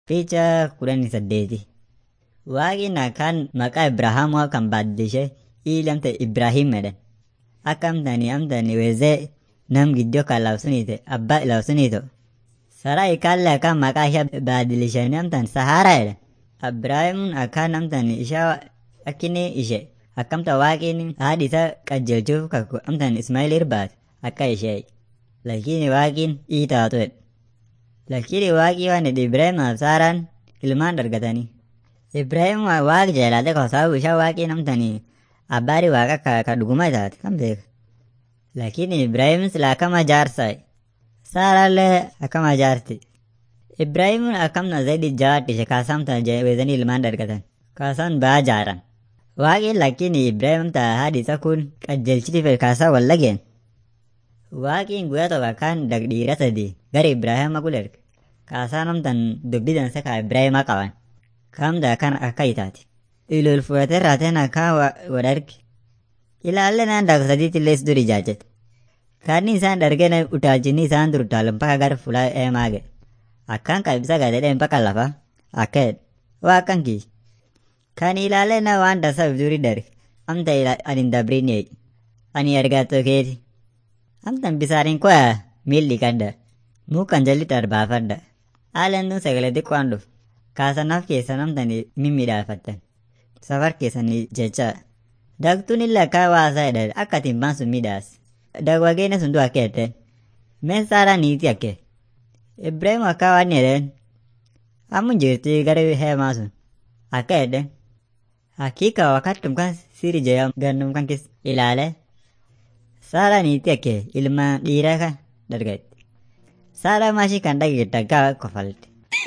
Picha kudhanii saddeeti. Waaqni akkaan maqaa Ibrahaamoo kan baaddishe ili amta Ibraahim jedhan. Akka amtani amtani wezee nam giddoo kan labsuniite abbaa labsuniito. Saraa ikaalle akkaan maqaa ishee baaddilishanii amtan Saharaa jedhan. Ibraahimuun akkaan amtan ishaa akkini ishe akkamta waaqni haadhi isaa qajeelchuuf kakku amtan Ismaa'eel irbaate akka ishee. Lakini waaqin ii taatu jedhe. Lakini waaqii waan jedhe Ibraahimaaf Saaraan ilmaan dargatanii. Ibraahim waaqa jaalate kwa sababu ishaa waaqii namtanii abbaari waaqa ka, ka dhuguma taate kan beeka. Lakini Ibraahim sila akkama jaarsa Saaraallee akkama jaarti. Ibraahimuun akkamna zaidi jawaadhi ishee kaasamta weezanii ilmaan dargatan. Kaasaan baa jaaran. Waaqin lakini Ibraahim ta haadhi isa kun qajeelchiti fedhe kaasaa wal lageen. Waaqiin guyyaa tokko akkaan dhiira sadii gara Ibraahima gulerge. Kaasaa namtan dubbii dansa kaa Ibraahima qaban. Kamda kan akka itaati. Ilol fudhatee raateen akka wadarge. Ilaalle naan daakuu sadiitti illee duri jaajate. Kaanni isaan dargeen utaalchinni isaan dur utaalu mpaka gara fulaa eemaa ga'e. Akkaan qabisa gaadhedhee mpaka lafa akka jedhe. Waa akkan kii. Kan ilaalle na waan dasaaf duri darge. Amta ani hin dabriin eegi. Ani argatoo keeti. Amtan bisaaniin koya miilli kadda. Mukan jalli darbaafadda. Haalaan tun sagalee xiqqoon dhufu. Kaasanaaf keessa namtani mimmiidhaafattan. Safar keessanii jecha. Dagtuun illee akka waasaa jedhan akka ati himbaan sun midhaas. Dagwageenya sun du akka jedhan. Mee saaraa niiti akke. Ibraahim akka waan jedhan. Ammu jirti gara heemaa sun. Akka jedhan. Hakika wakattum kan siri jaya gannum kan kis ilaale. Saaraa niiti akke ilma dhiiraa kan dargatti. Saaraa maashii kan dhageetta gaa kofalte.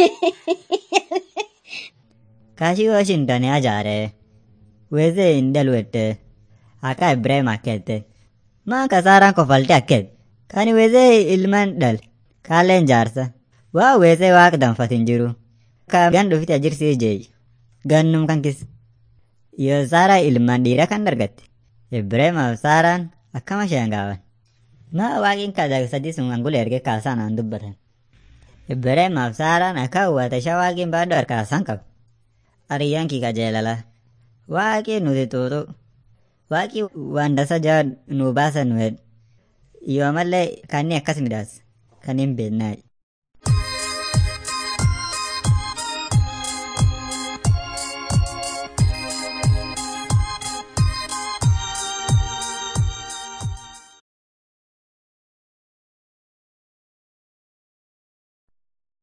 Kaashii Washington ajaare. Wezee hin dalwette. Akka Ibrahim akkette. Maan kasaaraan kofalte akket. Kani wezee ilmaan dhal. Kaaleen jaarsa. Waa wezee waaqa danfatin jiru. Ka gan dhufite ajirsii jeeyi. Gannum kan kis. Yoo saaraa ilmaan dhiira kan dargatte. Ibrahimaaf saaraan akkama isheen gaaban. Maa waaqin kadaa sadii sun angula erge kaasaan aan dubbatan. Ibrahimaaf saaraan akka uwwata ishaa waaqin baaduu harkaasaan qabu. Ariyyaan kii qajeelala. Waaqii nuti tuutu. Waaqii waan dasa jaa nu baasan nu hedhu. Yoo mallee kanni akkas midhaas. Kan hin beeknaayi.